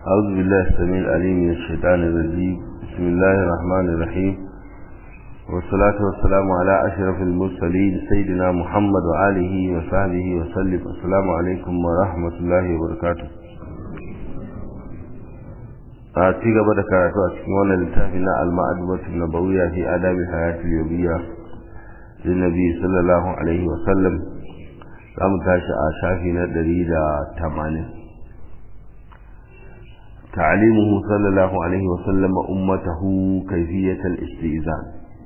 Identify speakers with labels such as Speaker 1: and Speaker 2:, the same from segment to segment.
Speaker 1: أعوذ بالله السميع العليم من الشيطان الرجيم بسم الله الرحمن الرحيم والصلاة والسلام على أشرف المرسلين سيدنا محمد وآله وصحبه وسلم السلام عليكم ورحمة الله وبركاته a ci gaba da karatu a cikin wannan littafi na al-ma'adubatu nabawiyya fi adabi hayatul yawmiyya lin nabi sallallahu alaihi wa sallam zamu tashi a shafi na 180 تعليمه صلى الله عليه وسلم أمته كيفية الاستئذان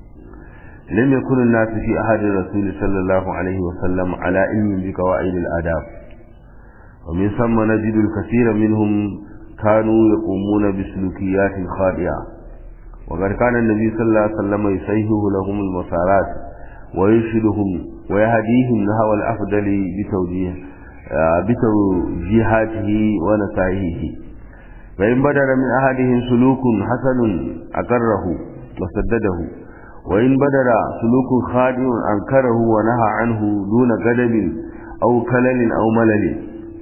Speaker 1: لم يكن الناس في أحد الرسول صلى الله عليه وسلم على علم بقواعد الآداب ومن ثم نجد الكثير منهم كانوا يقومون بسلوكيات خاطئة وقد كان النبي صلى الله عليه وسلم يسيه لهم المسارات ويرشدهم ويهديهم نحو الأفضل بتوجيه بتوجيهاته ونصائحه فإن بدر من أحدهم سلوك حسن أقره وسدده وإن بدر سلوك خاطئ أنكره ونهى عنه دون غضب أو كلل أو ملل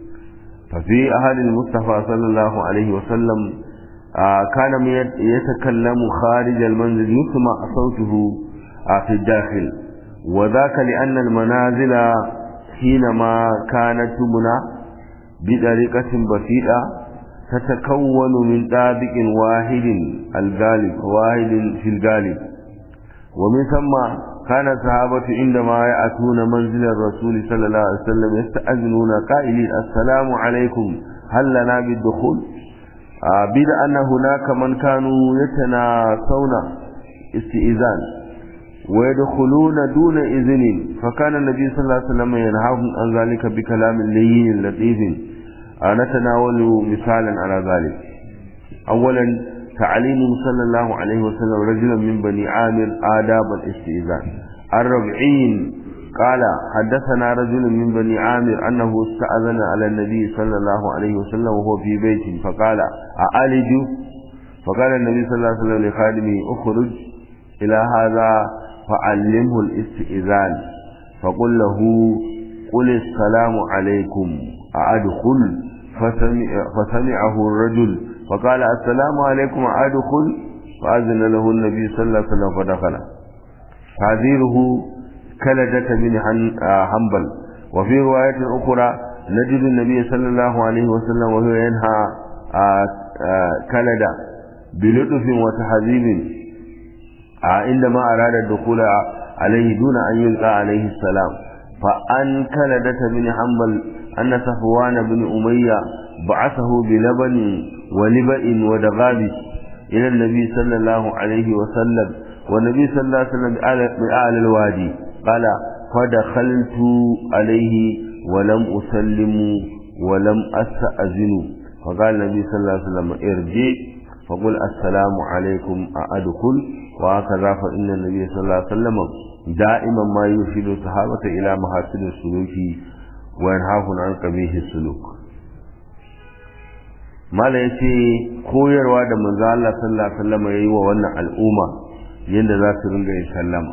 Speaker 1: ففي أهل المصطفى صلى الله عليه وسلم كان يتكلم خارج المنزل يسمع صوته في الداخل وذاك لأن المنازل حينما كانت تبنى بطريقة بسيطة تتكون من طابق واحد الغالب واحد في الغالب ومن ثم كان الصحابة عندما يأتون منزل الرسول صلى الله عليه وسلم يستأذنون قائلين السلام عليكم هل لنا بالدخول آه بيد أن هناك من كانوا يتناسون استئذان ويدخلون دون إذن فكان النبي صلى الله عليه وسلم ينهاهم عن ذلك بكلام لين لطيف آه نتناول مثالا على ذلك أولا تعليمه صلى الله عليه وسلم رجلا من بني عامر آداب الاستئذان الربعين قال حدثنا رجل من بني عامر أنه استأذن على النبي صلى الله عليه وسلم وهو في بيت فقال أعالج فقال النبي صلى الله عليه وسلم لخادمه اخرج إلى هذا فعلمه الاستئذان فقل له قل السلام عليكم أأدخل فسمع فسمعه الرجل فقال السلام عليكم أدخل فأذن له النبي صلى الله عليه وسلم فدخل تعذيره كلدة بن حنبل وفي رواية أخرى نجد النبي صلى الله عليه وسلم وهو ينهى كلدة بلطف وتحذيب عندما أراد الدخول عليه دون أن يلقى عليه السلام فأن كلدة بن حنبل أن صفوان بن أمية بعثه بلبن ولبئ ودغاب إلى النبي صلى الله عليه وسلم والنبي صلى الله عليه وسلم بأعلى الوادي قال فدخلت عليه ولم أسلم ولم أستأذن فقال النبي صلى الله عليه وسلم ارجع فقل السلام عليكم أدخل وهكذا فإن النبي صلى الله عليه وسلم دائما ما يرشد الصحابة إلى محاسن السلوك وينهاهم عن قبيح السلوك mala ya ce koyarwa da manzo Allah sallallahu alaihi wasallam yayi wa wannan al'umma yanda za su ringa yin sallama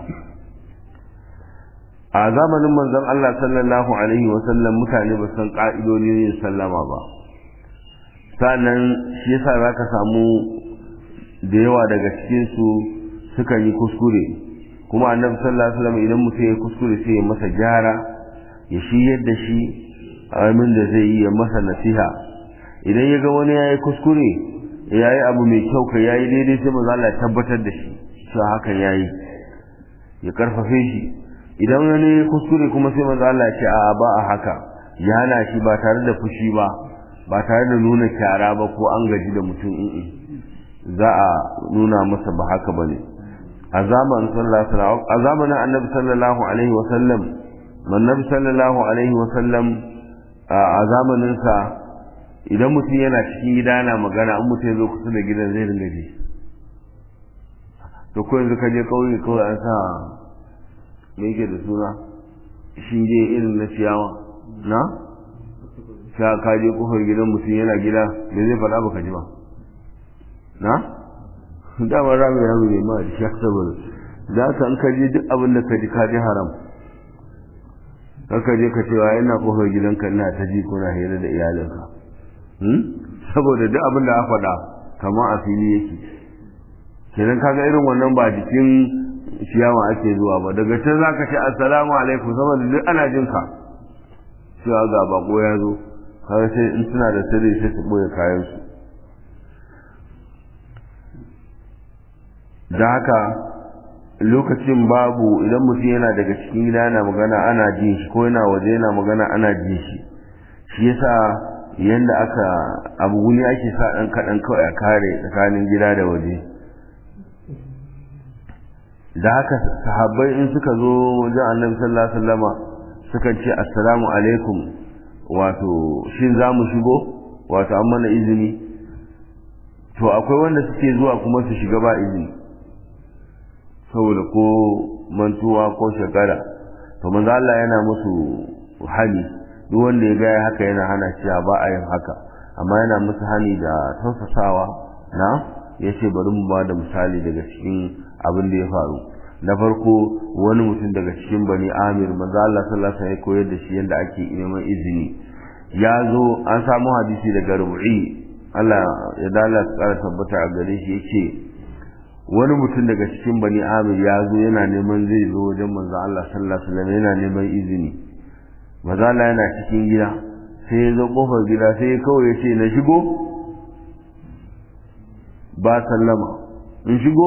Speaker 1: a zamanin manzon Allah sallallahu alaihi wasallam mutane ba san ka'idodin yin sallama ba sannan shi yasa zaka samu da yawa daga cikin su suka yi kuskure kuma annabi sallallahu alaihi wasallam idan mutum ya kuskure sai ya masa gyara ya shi yadda shi amin da zai yi ya masa nasiha idan ya ga wani ya yi kuskure ya yi abu mai kyau ka ya yi daidai sai maza Allah ya tabbatar da shi cewa hakan ya yi ya karfafe shi idan wani ya kuskure kuma sai maza Allah ya ce a ba a haka ya hana shi ba tare da fushi ba ba tare da nuna kyara ba ko an gaji da mutum in za a nuna masa ba haka ba ne a zamanin sallallahu a zamanin annabi sallallahu alaihi wa sallam annabi sallallahu alaihi wa sallam a zamanin sa idan mutum yana cikin gida na magana an mutum ya zo kusa da gidan zai ringa ji to ko yanzu ka je kauye kawai an sa me yake da suna shinge irin na ciyawa na sha ka je kofar gidan mutum yana gida me zai faɗa baka ji ba na dama rami rami ne ma da sha saboda za ka an ka je duk abin da ka ji ka ji haram kaka je ka cewa ina kofar gidanka ina ta ji kuna hira da iyalinka saboda duk abin da aka faɗa kamar a fili yake kenan kaga irin wannan ba jikin ciyawa ake zuwa ba daga can za ka ce assalamu alaikum saboda duk ana jin ka cewa ga bako ya zo kaga sai in suna da sirri sai su ɓoye kayansu da haka lokacin babu idan mutum yana daga cikin gida yana magana ana jin shi ko yana waje yana magana ana jin shi shi yasa yanda aka abu guni ake sa ɗan kaɗan kawai a kare tsakanin gida da waje da haka sahabbai in suka zo wajen annabi sallallahu alaihi wasallama suka ce assalamu alaikum wato shin za mu shigo wato an mana izini to akwai wanda suke zuwa kuma su shiga ba izini saboda ko mantuwa ko shekara to manzo Allah yana musu hani duk wanda ya ga haka yana hana cewa ba a yin haka amma yana musu hani da tausasawa na yace bari mu ba da misali daga cikin abin da ya faru na farko wani mutum daga cikin bani amir manzo Allah sallallahu alaihi wasallam ya koyar da shi yadda ake neman izini ya zo an samu hadisi daga rubu'i Allah ya dala tsara tabbata a gare shi yake wani mutum daga cikin bani amir ya zo yana neman zai zo wajen manzo Allah sallallahu alaihi wasallam yana neman izini manzo Allah yana cikin gida sai ya zo kofar gida sai ya kawai ya ce na shigo ba sallama in shigo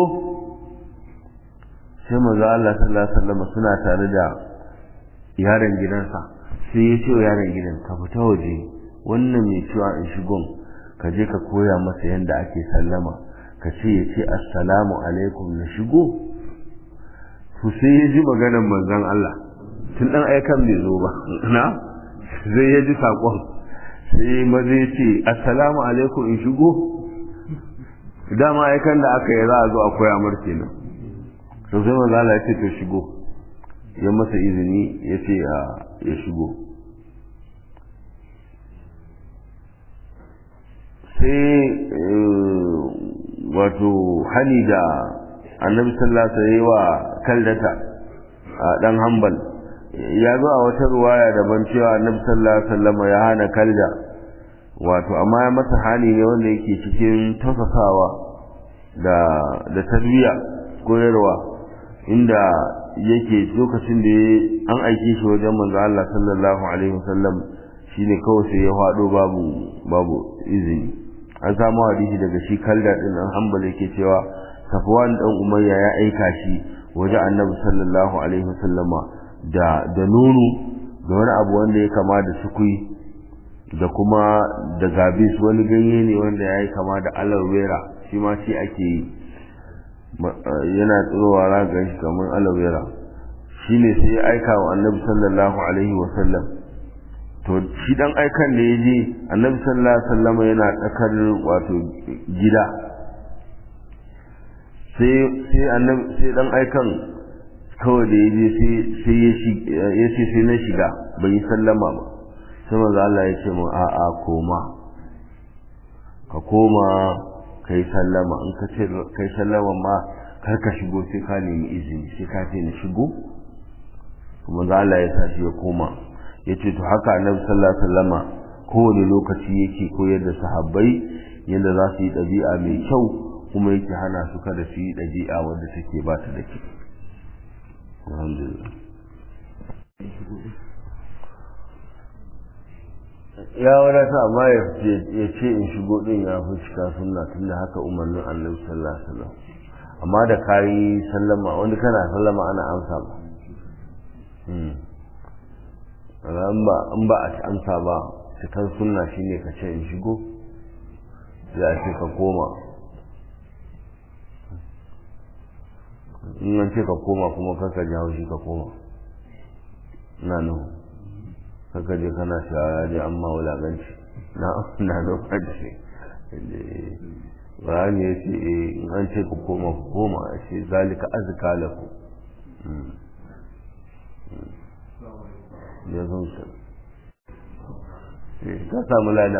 Speaker 1: sai manzo Allah sallallahu alaihi wasallam suna tare da yaron gidansa sai ya ce wa yaron gidan ka fita waje wannan mai cewa in shigon ka je ka koya masa yadda ake sallama ka ce ya ce assalamu alaikum na shigo to sai ya ji maganar manzon Allah tun dan aikan bai zo ba na zai ya ji sakon sai maza ya ce assalamu alaikum in shigo dama aikan da aka yi za a zo a koya mar kenan to sai manzo Allah ya ce to shigo ya masa izini ya ce ya shigo sai wato hani da annabi sallallahu alaihi wa kaldata a dan hanbal ya zo a wata ruwaya daban cewa annabi sallallahu alaihi wasallam ya hana kalda wato amma ya masa hani ne wanda yake cikin tausasawa da da tarbiyya koyarwa inda yake lokacin da an aike shi wajen manzo Allah sallallahu alaihi wasallam shine kawai sai ya fado babu babu izini an samu hadisi daga shi kalda din an hanbal yake cewa Safwan dan Umayya ya aika shi wajen Annabi sallallahu alaihi wasallama da da nono da wani abu wanda ya kama da sukui da kuma da gabis wani ganye ne wanda ya yi kama da aloe vera shi ma shi ake yi yana tsirowa ragar shi kamar alawera shi ne sai ya aika wa annabi sallallahu alaihi wasallam to shi dan aikan da ya je annabi sallallahu alaihi wasallam yana tsakar wato gida sai sai annabi sai dan aikan kawai da ya je sai ya ce sai na shiga bai yi sallama ba sai manzo Allah ya ce mun a'a koma ka koma kai sallama in ka ce kai sallama ma kar ka shigo sai ka nemi izini sai ka ce na shigo kuma za Allah ya sashi ya koma ya ce to haka annabi sallallahu alaihi wasallama kowane lokaci yake koyar da sahabbai yadda za su yi ɗabi'a mai kyau kuma yake hana su kada su yi ɗabi'a wadda take ba ta da kyau alhamdulillah ya wadata amma ya ce in shigo din ya fi cika sunna tunda haka umarnin annabi sallallahu alaihi wasallam amma da kayi sallama wanda kana sallama ana amsa ba in ba a amsa ba cikin sunna shine ka ce in shigo ya ce ka koma in an ce ka koma kuma kaka ji haushi ka koma na nuhu kaka je kana shawara je amma wulaganci na na lokaci Qur'ani ya ce in an ce ku koma ku koma a ce zalika azka laku ya zo su ka samu lada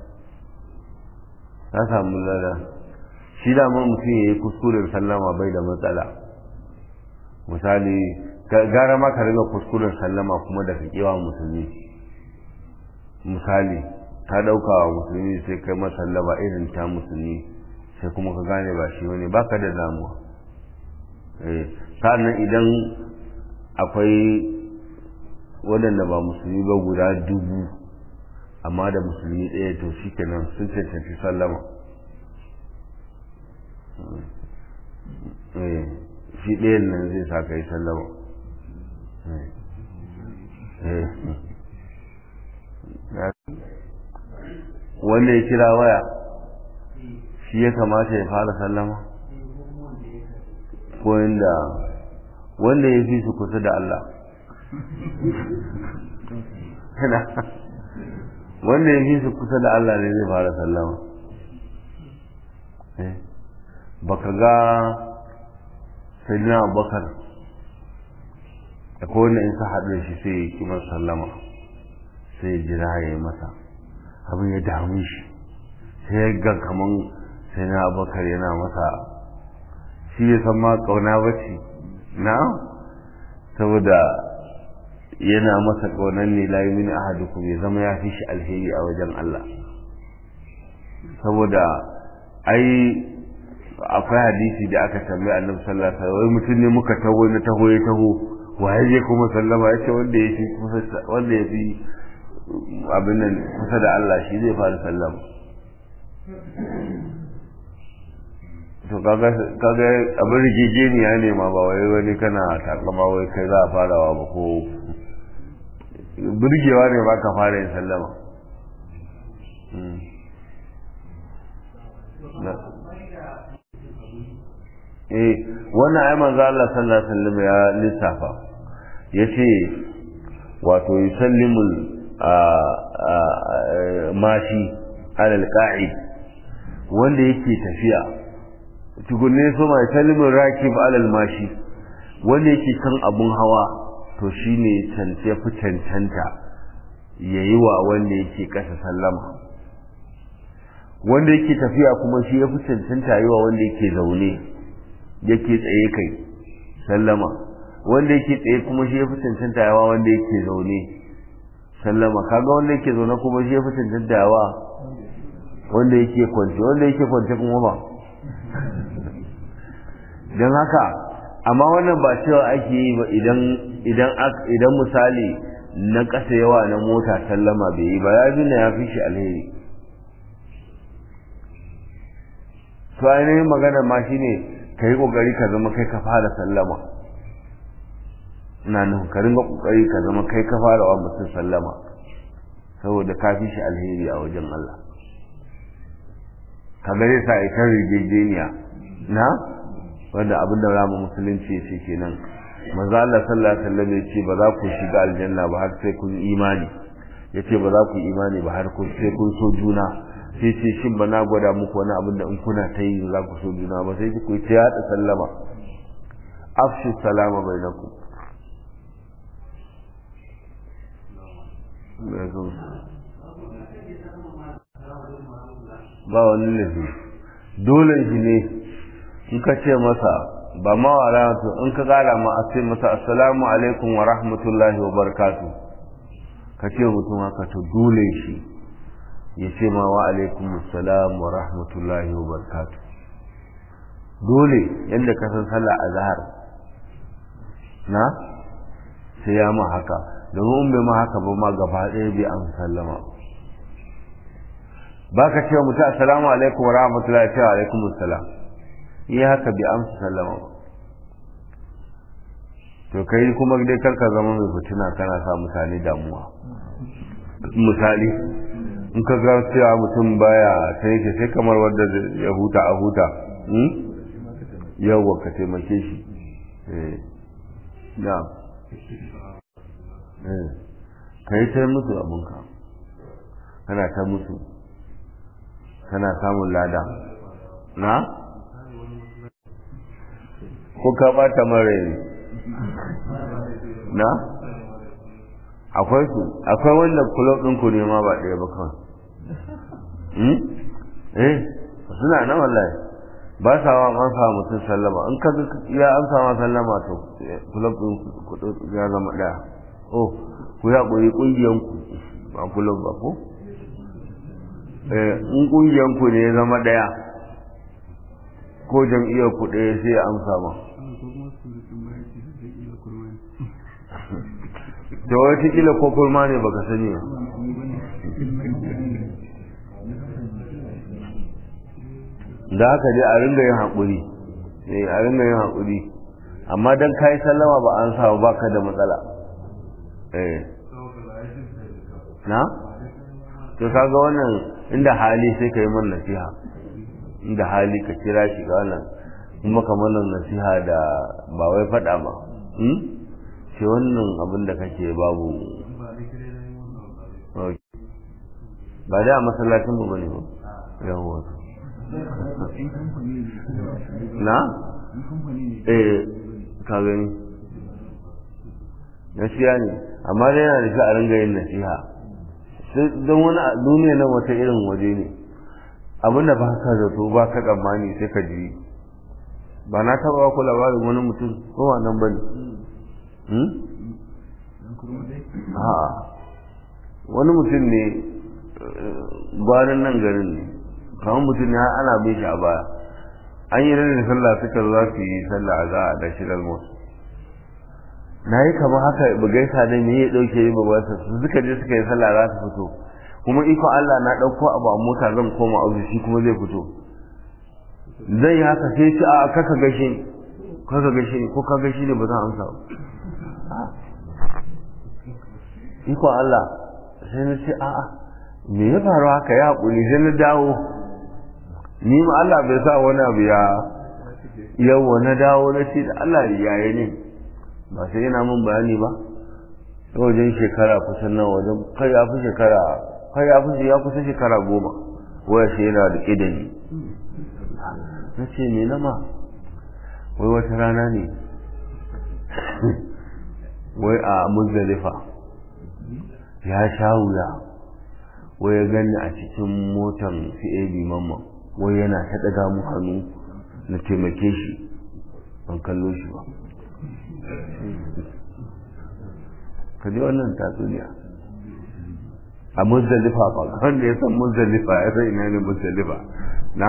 Speaker 1: ka samu lada shi da ma mutum ya yi kuskuren sallama bai da matsala misali gara ma ka riga kuskuren sallama kuma da kewa musulmi misali ka ɗauka wa musulmi sai kai masallama irin ta musulmi sai kuma ka gane ba shi wani baka da damuwa sa'annan idan akwai waɗanda ba musulmi ba guda dubu amma da musulmi ɗaya to shi kenan sun cancanci sallama shi ɗayan nan zai sa ka yi sallama wanda ya kira waya shi ya kamata ya fara sallama ko inda wanda ya fi su kusa da Allah wanda ya fi su kusa da Allah ne zai fara sallama baka ga sayyidina abubakar da kowane in ka haɗu da shi sai ya kimar sallama sai ya jira ya yi masa abin ya damu shi sai ya ga kaman sai na abubakar yana masa shi ya san ma ƙauna bace na saboda yana masa ƙaunar ne la yumin ahadukum ya zama ya fi shi alheri a wajen Allah saboda ai akwai hadisi da aka tambaye annabi sallallahu alaihi wasallam wai mutum ne muka taho na taho ya taho waye je kuma sallama yace wanda ya fi wanda ya fi abin nan kusa da Allah shi zai fara sallama to kaga kaga abin rigegeniya ne ma ba wai wani kana takama wai kai za a farawa ba ko burgewa ne ba ka fara yin sallama eh wannan ai manzo Allah sallallahu alaihi wasallam ya lissafa yace wato yusallimul mashi alal qa'id wanda yake tafiya tugunne so mai salimin rakib alal mashi wanda yake kan abun hawa to shine cance fi cancanta yayi wa wanda yake kasa sallama wanda yake tafiya kuma shi ya fi cancanta yi wa wanda yake zaune yake tsaye kai sallama wanda yake tsaye kuma shi ya fi cancanta yawa wanda yake zaune sallama kaga wanda yake zaune kuma shi ya fi cancanta yawa wanda yake kwance wanda yake kwance kuma ba don haka amma wannan ba cewa ake yi ba idan idan idan misali na ƙasa yawa na mota sallama bai yi ba ya bi na ya fi shi alheri to ainihin magana ma shine ka yi ƙoƙari ka zama kai ka fara sallama ina nufin ka ringa ƙoƙari ka zama kai ka fara wa mutum sallama saboda ka fi shi alheri a wajen Allah ka gare sa ita rigegeniya na wanda abin da ramu musulunci ya ce kenan maza Allah sallallahu alaihi wasallam ya ce ba za ku shiga aljanna ba har sai kun imani ya ce ba za ku imani ba har sai kun so juna sai ce shin ba na gwada muku wani abin da in kuna ta yi za ku so juna ba sai ku ta yaɗa sallama afshu salama bainakum ba wani lafi dole shi ne in ka ce masa ba ma wa in ka gara ma a ce masa assalamu alaikum wa rahmatullahi wa barakatu ka ce mutum haka to dole shi ya ce ma wa alaikum assalam wa rahmatullahi wa barakatu dole yadda ka san sallah azhar na sai ya ma haka domin bai ma haka ba ma gaba ɗaya bai an sallama ba ka cewa mutum assalamu alaikum wa rahmatullahi wa alaikum assalam yi haka bai amsa sallama ba to kai kuma dai karka zama mai fitina kana sa mutane damuwa misali in ka ga cewa mutum baya ta yake sai kamar wanda ya huta a huta yawwa ka taimake shi na ka yi ta musu abinka kana ta musu kana samun lada na ko ka bata mara na akwai su akwai wanda kulob ɗinku ne ma ba ɗaya ba kawai eh suna nan wallahi ba sa wa an sa mutum sallama in ka ya an sa sallama to kulob ɗin ya zama ɗaya oh ku ya ƙuri ƙungiyan ku ba kulob ba ko in kungiyan ku ne ya zama daya ko jam'iyyar ku ɗaya sai ya amsa ma da wata kila ko kurma ne baka sani ba da haka dai a ringa yin haƙuri eh a ringa yin haƙuri amma dan kai sallama ba an samu baka da matsala eh na to kaga wannan inda hali sai ka yi man nasiha inda hali ka kira shi ga wannan kuma ka mana nasiha da ba wai faɗa ba ce wannan abin da kake babu ba da a masallacin mu bane ba yawon na? eh ka gani nasiha ne amma dai yana da shi a ringa yin nasiha don wani duniya nan wata irin waje ne abinda ba ka zato ba ka tsammani sai ka ji ba na taba ku labarin wani mutum ko ba nan bane a'a wani mutum ne gwanin nan garin ne kamar mutum ne ana bin shi a baya an yi rana sallah suka za su yi sallah a za a da shirar musu na yi kamar haka bugaisa da me ya dauke yi babarsa su suka je suka yi sallah za su fito kuma iko Allah na ɗauko abu a mota zan koma ofis shi kuma zai fito zai yi haka sai ci a kaka gashi kaka gashi ko ka gashi ne ba zan amsa ba iko Allah sai na ce a'a me ya faru haka ya haƙuri sai na dawo ni ma Allah bai sa wani abu ya yawa na dawo na ce da Allah yayi ne ba sai yana mun bayani ba wajen shekara kusan nan wajen kai ya fi shekara kai ya fi ya kusa shekara goma waya shi yana da ƙidani na ce me nama wai wata rana ne wai a muzdalifa ya sha wuya wai ya gani a cikin motan CAB mamman wai yana ta ɗaga mu hannu na taimake shi ban kallo shi ba ka ji wannan tatsuniya a muzdalifa ba wanda ya san muzdalifa ya san ina ne muzdalifa na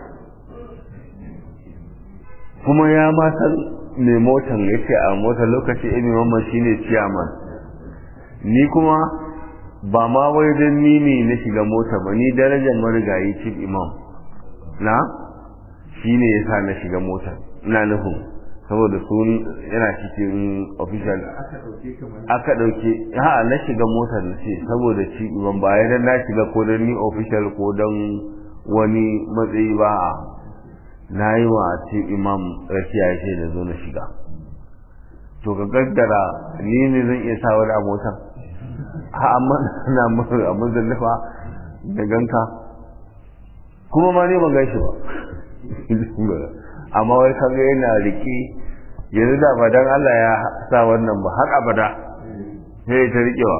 Speaker 1: kuma ya ma san mai motan ya ce a motar lokaci emi mamman shi ne ciyaman ni kuma ba ma wai don ni ne na shiga mota ba ni darajar marigayi chief imam na shi ne ya sa na shiga mota ina nufin saboda sun yana cikin official aka dauke ha na shiga motar na ce saboda ci ban ba dan na shiga ko dan ni official ko dan wani matsayi ba na yi wa ci imam rakiya ya ce da zo na shiga to ka gaggara ni ne zan iya sa wani a motar ha amma na mutu a muzallafa da ganka kuma ma ne ban gaishe ba amma wai kaga yana rike yanzu da ba dan Allah ya sa wannan ba har abada sai ta rikewa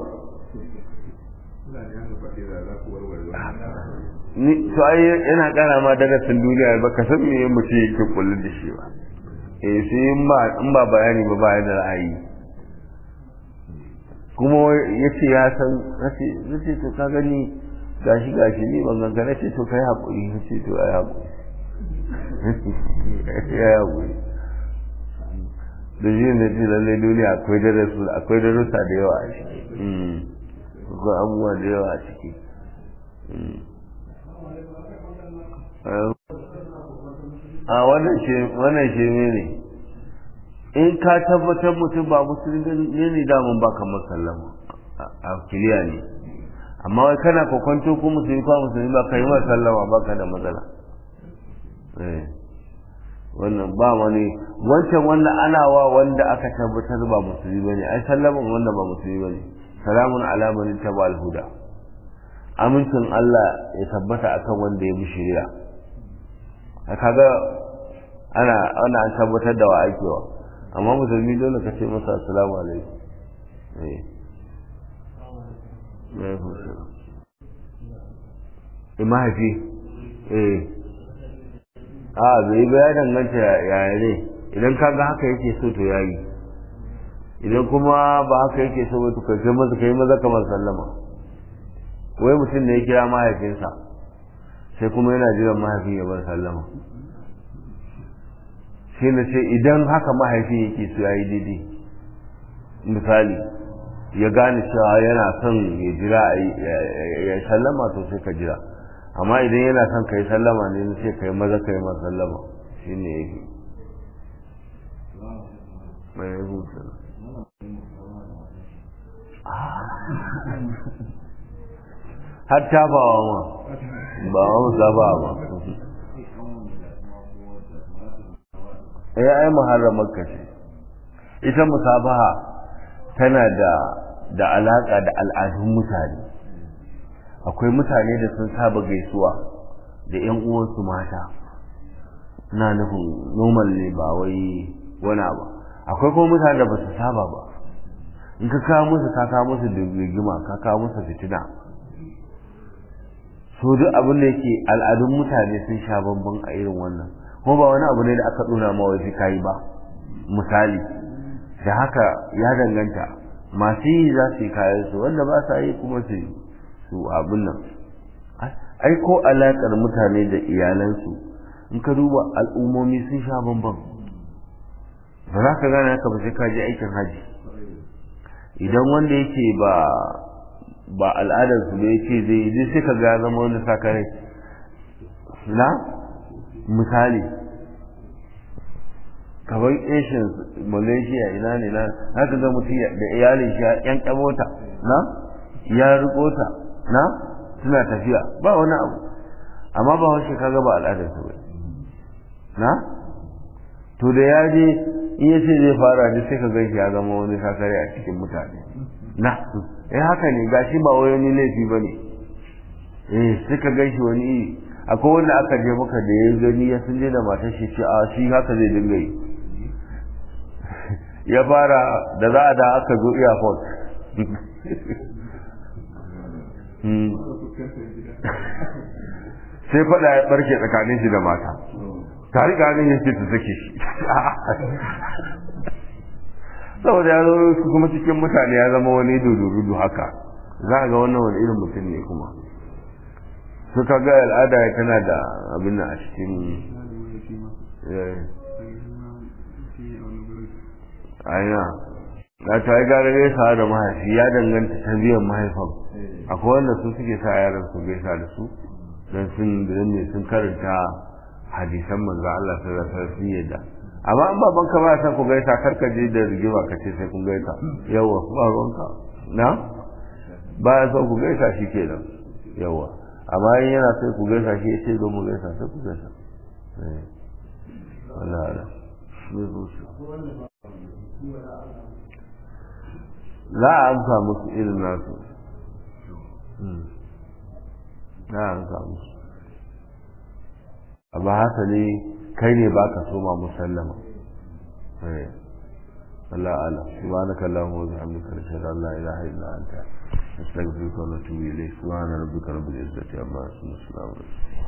Speaker 1: ni to ai yana kara ma darasin duniya ba ka san me mutum yake kullu da shi ba eh sai in ba in ba bayani ba ba da ra'ayi kuma yace ya san nace nace to ka gani gashi gashi ni ban ganka nace to kai hakuri nace to ai hakuri ya hakuri da shi ne ce lalle duniya akwai darasu akwai darussa da yawa a ciki akwai abubuwa da yawa a ciki a wannan shi wannan shi ne in ka tabbatar mutum ba musulmi ne ne damun ba kamar sallama a kiliya ne amma wai kana kwakwanto ko musulmi ko musulmi ba ka yi ma sallama ba ka da matsala wannan ba wani wancan wanda ana wa wanda aka tabbatar ba musulmi bane ai sallaman wanda ba musulmi bane salamun ala man taba al-huda amincin Allah ya tabbata akan wanda ya bi shari'a kaga ana ana an tabbatar da wa aikewa amma musulmi dole ka ce masa assalamu alaikum eh eh mahaifi eh a bai ba ya danganta yaya ne idan ka ga haka yake so to yayi idan kuma ba haka yake so ba to kai maza kai maza kamar sallama wai mutum ne ya kira mahaifinsa sai kuma yana jiran mahaifin ya bar sallama shi na ce idan haka mahaifin yake su ya yi daidai misali ya gane cewa yana son ya jira ya sallama to sai ka jira amma idan yana son ka yi sallama ne sai ka yi maza ka yi ma sallama shi ne ya fi mai ya hutu har tafawa ma ba ma musaba ba ya ai muharramar ka ce ita musabaha tana da da alaka da al'adun mutane akwai mutane da sun saba gaisuwa da yan uwansu mata na nufin normal ne ba wai wani abu akwai kuma mutane da ba su saba ba in ka kawo musu ka kawo musu da rigima ka kawo musu fitina so duk abin da yake al'adun mutane sun sha bamban a irin wannan kuma ba wani abu ne da aka duna ma wai kai ba misali da haka ya danganta masu yi za su yi kayan su wanda ba sa yi kuma su su abin nan ai ko alaƙar mutane da iyalansu in ka duba al'ummomi sun sha bamban ba za ka gane haka ba sai ka je aikin haji idan wanda yake ba ba al'adarsu da yake zai yi sai ka ga zama wani sakare na misali kamar asians malaysia ina ne na haka ga mutum da iyalin shi yan kamota na ya riko ta na suna tafiya ba wani abu amma ba wasu kaga ba al'adarsu ba na to da ya je in ya ce zai fara ne sai ka gan shi ya zama wani sakare a cikin mutane na eh haka ne gashi ba wai wani laifi ba ne eh sai ka gan shi wani iri akwai wanda aka je maka da ya gani ya sun je da matar shi ce a shi haka zai dinga yi ya fara da za a da aka zo airport sai faɗa ya barke tsakanin shi da mata ta riga ne ya ce ta sake shi saboda ya zo su kuma cikin mutane ya zama wani dudu haka za a ga wannan wani irin mutum ne kuma suka ga al'ada ya tana da abin a cikin aina na ta yi gara gaisa da mahaifi ya danganta ta biyan mahaifan akwai wanda su suke sa yaran su gaisa da su don sun ne sun karanta hadisan manzo Allah sai da sun yadda amma an baban ka ba san ku gaisa karka je da rigima ka ce sai kun gaisa yawa ba ruwanka na ba ya son ku gaisa shi kenan yawa amma in yana sai ku gaisa shi ya ce zo mu gaisa sai ku gaisa wala ala za a amsa musu irin nasu za a amsa musu amma haka ne kai ne ba ka soma musallama Allah ala subhanaka allahumma wa bihamdika ashhadu an la ilaha illa anta nastaghfiruka wa natubu ilayk subhana rabbika rabbil izzati amma yasifun